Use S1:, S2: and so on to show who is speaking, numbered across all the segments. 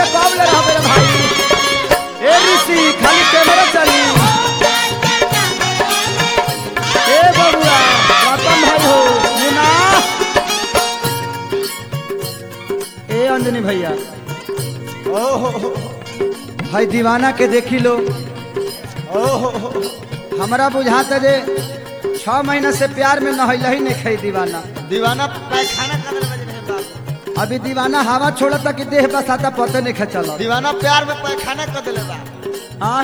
S1: में कब ले रहा मेरे भाई ए ऋषि खाली कैमरा चली ए बबुआ गौतम भाई हो मुना ए अंजनी भैया
S2: ओहो
S1: भाई दीवाना के देखी लो
S2: ओहो
S1: हमरा बुझाता जे छह महीना से प्यार में नहैल ही नहीं खाई दीवाना
S2: दीवाना पैखाना कर बजे रहे बाप
S1: अभी दीवाना हवा छोड़ता कि देह बसाता पते नहीं खचल
S2: दीवाना प्यार में पैखाना कर दिले बा
S1: आ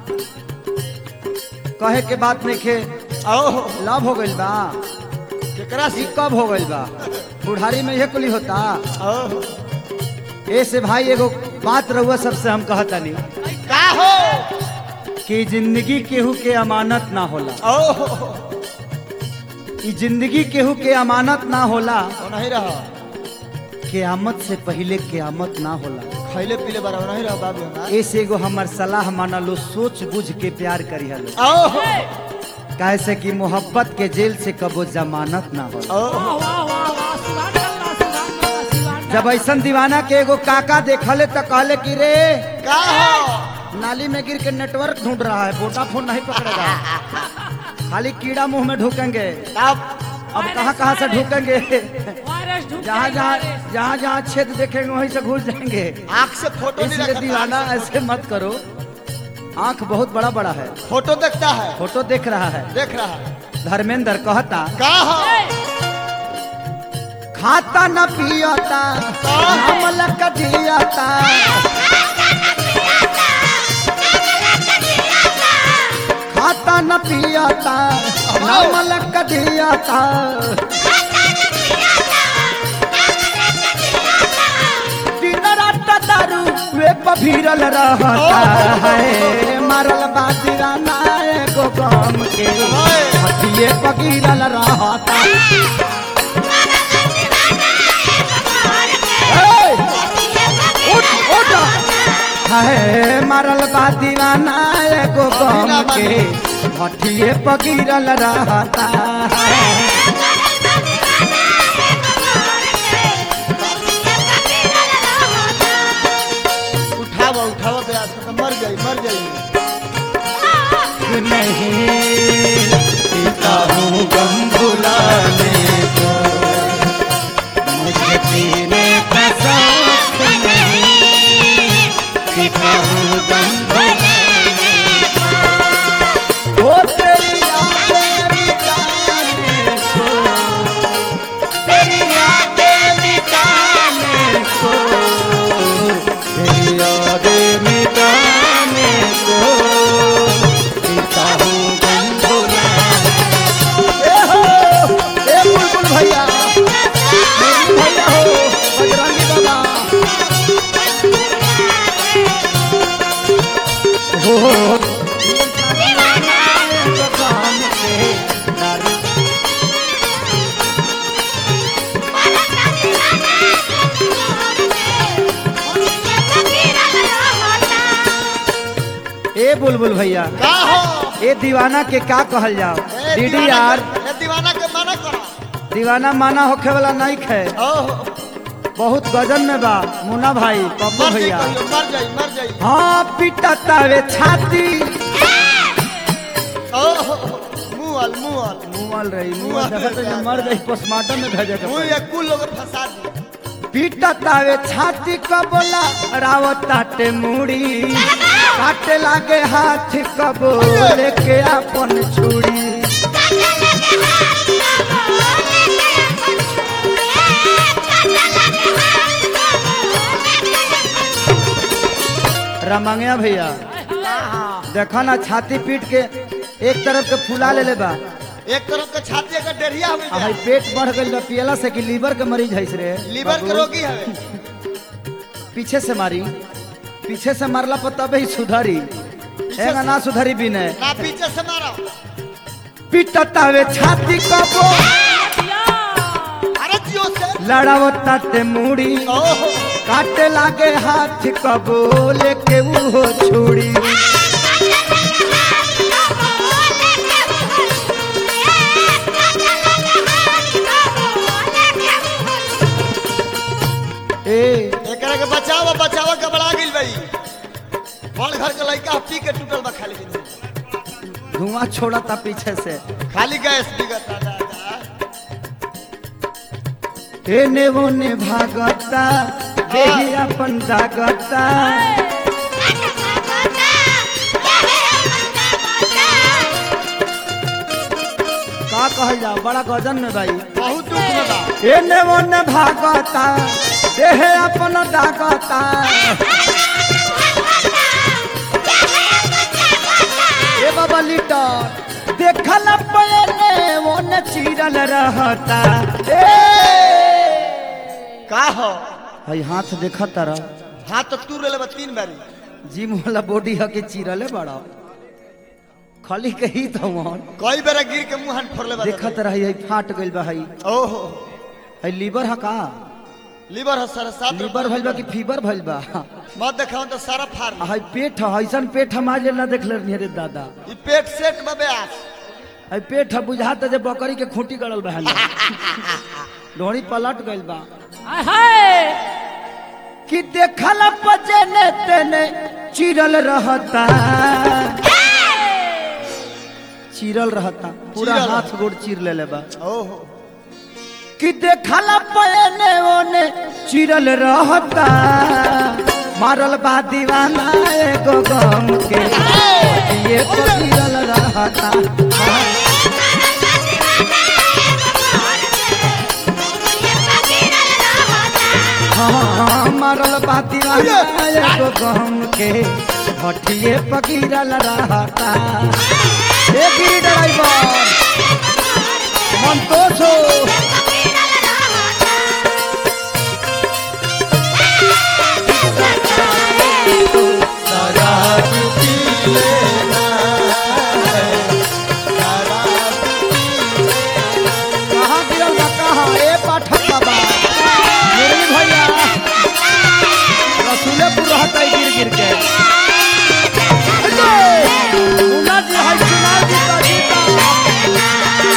S1: कहे के बात नहीं खे
S2: ओहो
S1: लव हो गइल बा
S2: केकरा
S1: ई
S2: से
S1: कब हो गइल बा बुढ़ारी में यह कुली होता
S2: ओहो
S1: ऐसे भाई एगो बात रहुआ सबसे हम कहतनी
S2: का हो
S1: कि जिंदगी केहू के अमानत ना होला
S2: ओहो
S1: ई जिंदगी केहू के अमानत ना होला
S2: वो नहीं रहा
S1: कियामत से पहले कियामत ना होला
S2: खैले पीले बारा नहीं रहा बाबू हमार
S1: ऐसे एगो हमर सलाह माना लो सोच बुझ के प्यार करी हलो
S2: ओहो
S1: काहे से कि मोहब्बत के जेल से कबो जमानत ना होला
S2: ओहो
S1: जब ऐसन दीवाना के एगो काका देखले तो कहले कि रे
S2: का हो
S1: नाली में गिर के नेटवर्क ढूंढ रहा है वोडाफोन नहीं पकड़ेगा खाली कीड़ा मुंह में ढूकेंगे
S2: तब
S1: अब कहाँ कहाँ से ढूकेंगे जहाँ जहाँ जहाँ जहाँ छेद देखेंगे वहीं से घुस जाएंगे
S2: आंख से फोटो नहीं
S1: इसलिए
S2: रखता
S1: दीवाना ऐसे मत करो आंख बहुत बड़ा बड़ा है
S2: फोटो देखता है
S1: फोटो देख रहा है
S2: देख रहा है
S1: धर्मेंद्र कहता
S2: का हो
S1: खाता न पियता हमल कटियता खाता न पियता हमल कटियता दिन रात दारू वे पभीरल रहता है मारल बा दीवाना एगो गम के हथिये पकीरल रहता Hey! उठ उठ है मारल बा दीवाना एगो गम के हठिए पकीरल रहता है
S2: उठावा उठावा प्रयास कर मर जाई मर जाई
S1: नहीं पीता हूँ गम बुलाने को मुझे पीने का शौक नहीं पीता हूँ गम बुलाने को ओ तेरी यादें मिटाने को तेरी यादें मिटाने को तेरी यादें मिटाने को पीता हूँ गम बुलाने ए हो ए बुलबुल भैया मेरी भैया हो बजरंगी बाबा हो ए बुलबुल भैया
S2: का हो
S1: ए दीवाना के का कहल जाओ
S2: ए
S1: दीदी
S2: दीवाना
S1: यार
S2: के- ए दीवाना के मना करो
S1: दीवाना माना होखे वाला नहीं खे
S2: ओहो
S1: बहुत गजन में बा मुन्ना भाई पप्पू
S2: मर जाई
S1: भैया
S2: कहियो मर जाई मर जाई
S1: हाँ पिटतावे छाती
S2: ओहो मुअल मुअल
S1: मुआल रही मुआल
S2: मुआल
S1: देखत है
S2: रही।
S1: मर गई पोस्टमार्टम में भेजे के
S2: मुंह
S1: पड़ी।
S2: ये कुल लोग फंसा दी
S1: पिटतावे छाती कबोला रावत ताटे मुड़ी काटे लागे हाथ कबो लेके अपन छुड़ी रमंगिया भैया देखो ना छाती पीट के एक तरफ के फुला ले ले बा
S2: एक तरफ के छाती का डेढ़िया हो
S1: आ भाई पेट बढ़ गई बा पियला से कि लीवर के मरीज है रे
S2: लीवर के
S1: बाबू।
S2: रोगी है
S1: पीछे से मारी पीछे से मारला पर तबे ही सुधरी एगा ना सुधरी भी नहीं
S2: ना पीछे से मारो
S1: पिटतावे छाती कबो
S2: अरे जियो से
S1: लड़ावता ते मुड़ी
S2: ओहो
S1: काटे लागे हाथ कबो लेके वो छुड़ी ए
S2: एकरा के बचा बचावा बचावा घबरा गइल भाई बड़ घर के लड़का पी के टूटल बा खाली दिन
S1: धुआं छोड़ता पीछे से
S2: खाली गैस बिगता दादा
S1: एने ओने भागता देही अपन दागता का कहल जा बड़ा गजन में भाई
S2: बहुत दुख में बा
S1: एने ओने भागता देह अपन दागता ए बाबा लीटर देखल पयने ओने चीरल रहता ए
S2: का हो
S1: हई हाथ देखत रह
S2: हाथ तो तू ले तीन बारी
S1: जिम वाला बॉडी ह के चीरले बड़ा खाली कही तो मन
S2: कई बेरा गिर के मुंह हाथ फोड़ले बा
S1: देखत रही हई फाट गइल बा हई
S2: ओहो
S1: हई लीवर ह का
S2: लीवर है सारा सात
S1: लीवर भइल बा कि फीवर भइल बा
S2: मत देखाओ तो सारा फाड़
S1: आ हई पेट ह ऐसन पेट हम आज ना देखले रही रे दादा
S2: ई पेट सेट में ब्यास
S1: हई पेट ह बुझाता जे बकरी के खूंटी गड़ल बा हला ढोड़ी पलट गइल बा कि देखल पजने तेने चिरल रहता चिरल रहता पूरा
S2: चिरल।
S1: हाथ गोड़ चीर लेले बा
S2: ओहो
S1: कि देखल पयने ओने चिरल रहता मारल बा दीवाना एगो गम के ये तो चिरल रहता हाँ, मारल बा दीवाना एगो गम के भटिए पकीरल रहता ए गिरी ड्राइवर संतोष हो कहाँ गिरल बा कहाँ ए पाठक बाबा मुरली भैया रसूलेपुर रहता है गिर गिर के मुन्ना जी है चुनाव जीता जीता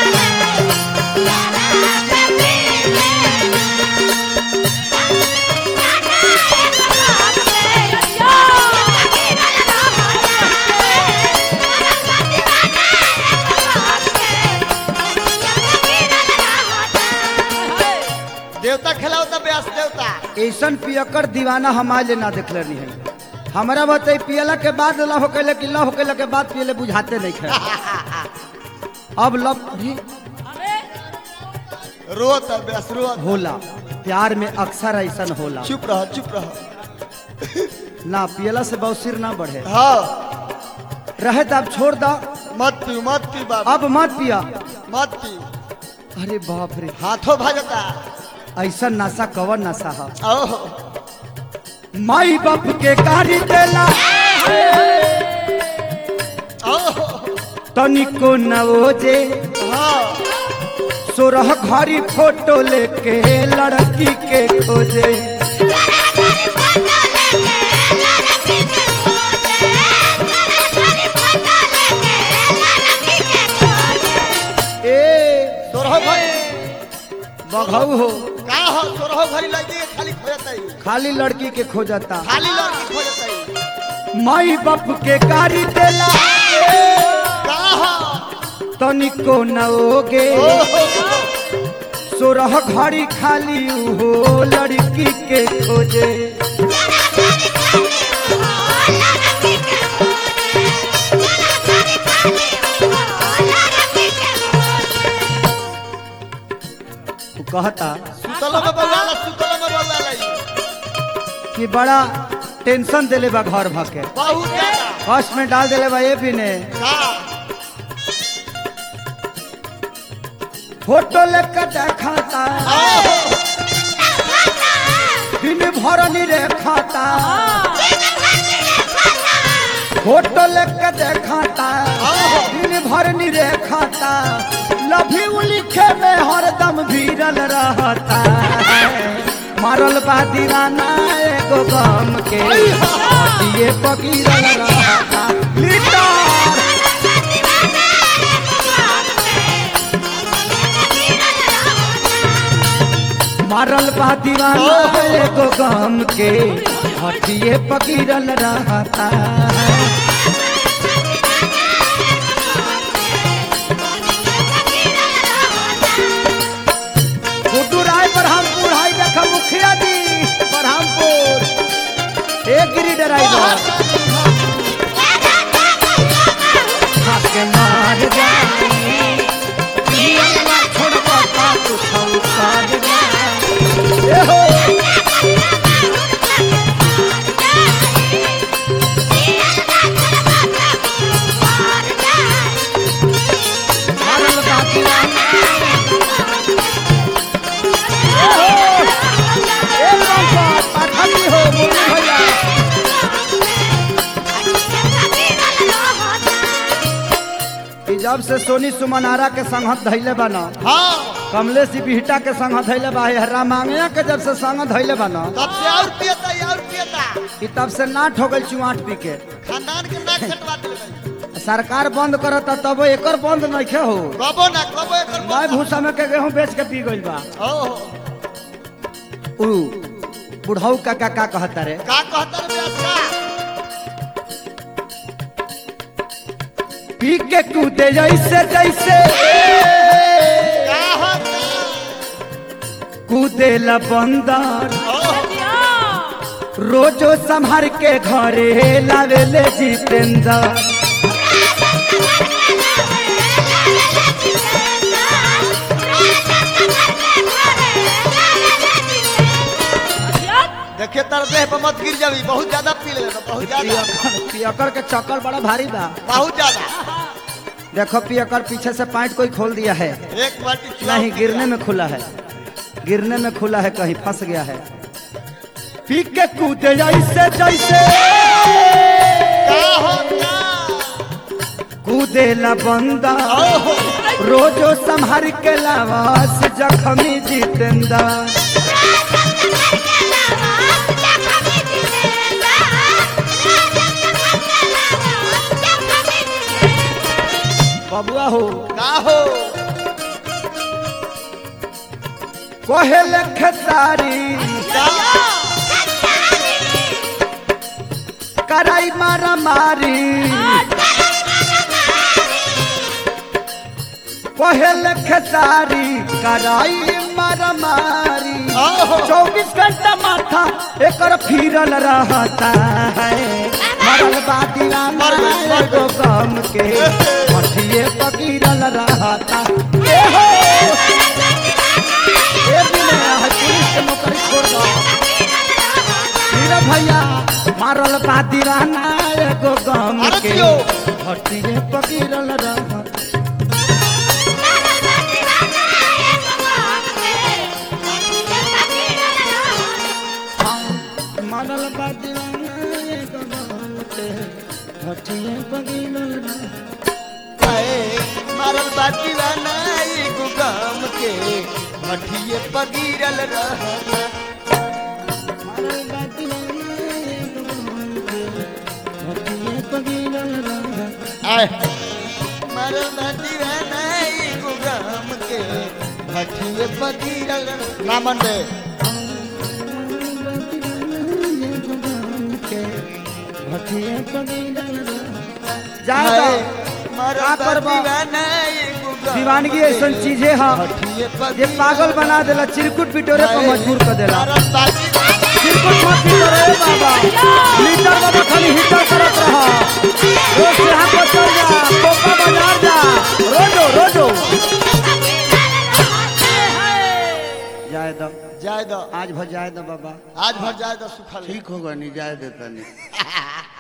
S2: देवता खिलाओ तो ब्यास देवता
S1: ऐसन पियकर दीवाना हम आज ना देखले नहीं है हमारा बताई पियला के बाद लव होके कि लव होके के बाद पियले बुझाते नहीं खे अब लव भी
S2: रोत है ब्यास रोत
S1: होला प्यार में अक्सर ऐसन होला
S2: चुप रहो चुप रहो
S1: ना पियला से बहुत सिर ना बढ़े
S2: हाँ
S1: रहे तो अब छोड़ दो
S2: मत पी मत पी बाबा
S1: अब मत पिया
S2: मत पी
S1: अरे बाप रे
S2: हाथों भजता
S1: ऐसा नशा कवर नशा है
S2: ओहो
S1: माई बाप के गाड़ी देला
S2: ओहो
S1: तनिको न ओजे
S2: हाँ
S1: सोरह घड़ी फोटो लेके लड़की के खोजे ए
S2: सोरहो भाई
S1: बघऊ हो
S2: का हो सोरहो घरी लगी है, खाली खोजता ही
S1: खाली लड़की के खोजता
S2: खाली लड़की खोजता ही
S1: माई बाप के गाड़ी देला
S2: का हो
S1: तनिको न ओगे
S2: ओहो
S1: सोरह घड़ी खाली हो लड़की के खोजे तू कहता
S2: सुतलो में बवाला सुतलो में बवाला ही।
S1: कि बड़ा टेंशन देले बा घर भके
S2: बहुत ज्यादा
S1: फर्स्ट में डाल देले बा ये भी ने
S2: का
S1: फोटो लेकर देखाता
S2: ओहो
S1: दिन भर रे खाता फोटो लेकर देखाता दिन भर रे खाता लभी लिखे में हरदम भीरल रहता मारल बा दीवाना एगो गम के ये पकीरल रहता लीटर मारल बा दीवाना एगो गम के हटिए पकीरल रहता गुड्डू राय बरहमपुर हाई देखा मुखिया जी बरहमपुर एक गिरी ड्राइवर खाके मार जाए पियलवा छोड़बा का तू छौकार जाए ए हो मारल बा दीवाना ए हो ए रामपाल पाठक जी हो मुन्नी भैया ई जब से सोनी सुमनारा के संगत धैले बना
S2: हाँ
S1: कमलेश जी बिहटा के संगत धैले बा है रामांगया के जब से संगत धैले बना
S2: तब से और पियता और पियता
S1: ई तब से नाट हो गई चुआट पी के
S2: खानदान के नाक कटवा दिले
S1: सरकार बंद करता तब एकर बंद नहीं हो
S2: कबो ना कबो एकर
S1: मैं भूसा में के गेहूं बेच के पी गइल बा
S2: ओ
S1: उ बुढ़ऊ का का का कहता रे
S2: का कहता रे व्यास का
S1: पी के कूदे जैसे जैसे
S2: का होता
S1: कूदे ला बंदर
S2: ओ
S1: रोजो संभार के घरे लावेले जितेंद्र
S2: देखिए तर देह पर मत गिर जावी बहुत ज्यादा पी ले बहुत ज्यादा
S1: पियकर पियकर के चक्कर बड़ा भारी बा
S2: बहुत ज्यादा
S1: देखो पियकर पीछे से पाइट कोई खोल दिया है
S2: एक बाल्टी चुनाव
S1: नहीं
S2: की
S1: गिरने में खुला है गिरने में खुला है कहीं फंस गया है पी के कूदे जैसे जैसे
S2: का होता
S1: कूदे ला बंदा
S2: ओहो
S1: रोजो संभार के लावास जखमी जितेंद्र बबुआ हो
S2: का हो
S1: कोहेल खेसारी
S2: का
S1: कराई मारा मारी कोहेल खेसारी कराई मारा मारी
S2: ओहो
S1: चौबीस घंटा माथा एकर फिरल रहता है मरल बा दीवाना एगो गम के मठिए पकीरल रहता ए हो ए बिना है पुलिस के नौकरी छोड़ दो हीरा भैया मारल बा दीवाना एगो गम
S2: अरे
S1: के
S2: दियो।
S1: मठिए पकीरल रहता मारल बा दीवाना एगो गम के मठिए पकीरल रहता
S2: आए मारल बाटी वाला एगो गाम के मठिए पगीरल रहना
S1: मारल बा दीवाना एगो गम के मठिए पकीरल रहता
S2: आए मारल बाटी वाला एगो गाम के मठिए पगीरल ना मन दे
S1: ज्यादा
S2: मारल
S1: का करबा?
S2: बाटी वाला एगो गाम
S1: दीवानगी
S2: के
S1: ऐसा चीजें है
S2: मठिए
S1: ये
S2: पगीरल
S1: पागल बना देला चिरकुट पिटोरे पर मजबूर कर देला
S2: मारल बाटी
S1: चिरकुट मत पिटोरे रे बाबा लीटर बाबा खाली हीटर करत रहा रोज यहाँ पर चल जा कोपा बाजार जा रोजो रोजो जाए दो
S2: जाए दो
S1: आज भर जाए दो बाबा
S2: आज भर जाए दो सुखल
S1: ठीक होगा नहीं जाए देता नहीं